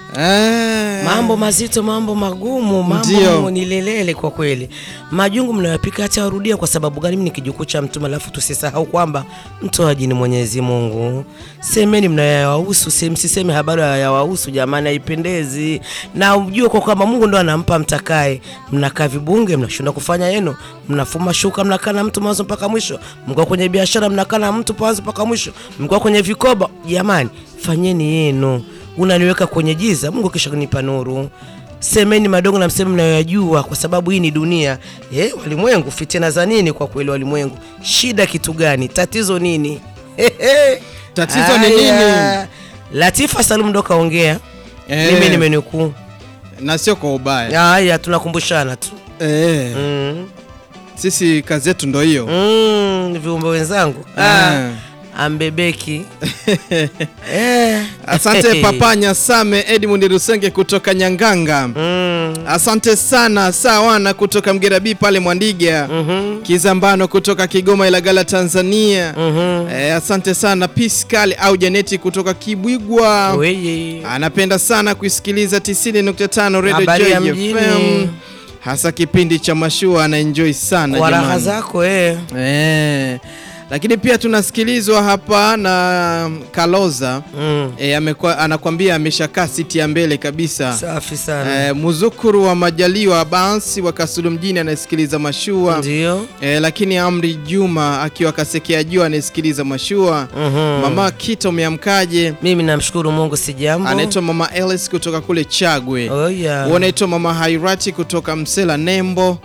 Eh. Mambo mazito, mambo magumu, mambo Ndio. ni lelele kwa kweli. Majungu mnayopika hata warudia. Kwa sababu gani? Mimi ni kijukuu cha Mtume, alafu tusisahau kwamba mtoaji ni Mwenyezi Mungu. Semeni mnayoyawahusu, se- msiseme habari yawahusu, jamani, haipendezi. Na ujue kwa kwamba Mungu ndo anampa mtakaye. Mnakaa vibunge, mnashinda kufanya yenu, mnafuma shuka, mnakaa na mtu mwanzo mpaka mwisho, mko kwenye biashara, mnakaa na mtu mwanzo mpaka mwisho, mko kwenye vikoba. Jamani, fanyeni yenu unaniweka kwenye giza, Mungu kisha kunipa nuru. Semeni madogo na mseme mnayoyajua, kwa sababu hii ni dunia. Eh, walimwengu, fitina za nini? Kwa kweli walimwengu, shida kitu gani? Tatizo nini? Tatizo ni Aya. nini? Latifa Salum ndo kaongea, Eh. mimi nimenukuu. na sio kwa ubaya Haya, tunakumbushana tu eh. mm. Sisi kazi yetu ndo hiyo Mm, viumbe wenzangu Eh. ah, ambebeki eh. Asante Papa Nyasame Edmund Rusenge kutoka Nyanganga. mm. Asante sana Sawana kutoka Mgerabi pale Mwandiga. mhm, Kizambano kutoka Kigoma Ilagala Tanzania. mhm. Eh, asante sana Piscal au Janeti kutoka Kibwigwa. Weye. Anapenda sana kuisikiliza 90.5 Radio Habari ya Joy mjini. FM. Hasa kipindi cha mashua anaenjoy sana kwa raha jamani. zako eh. Eh. Lakini pia tunasikilizwa hapa na Kaloza. mm. E, amekuwa anakwambia ameshakaa siti ya mbele kabisa. Safi sana E, muzukuru wa Majaliwa Abansi wa Kasulu mjini anayesikiliza mashua ndio. e, lakini Amri Juma akiwa Kasekea juu anayesikiliza mashua. Mhm. Mama Kita umeamkaje? Mimi namshukuru Mungu si jambo. Anaitwa Mama Ellis kutoka kule Chagwe. Oh, yeah. Wanaitwa Mama Hairati kutoka Msela Nembo.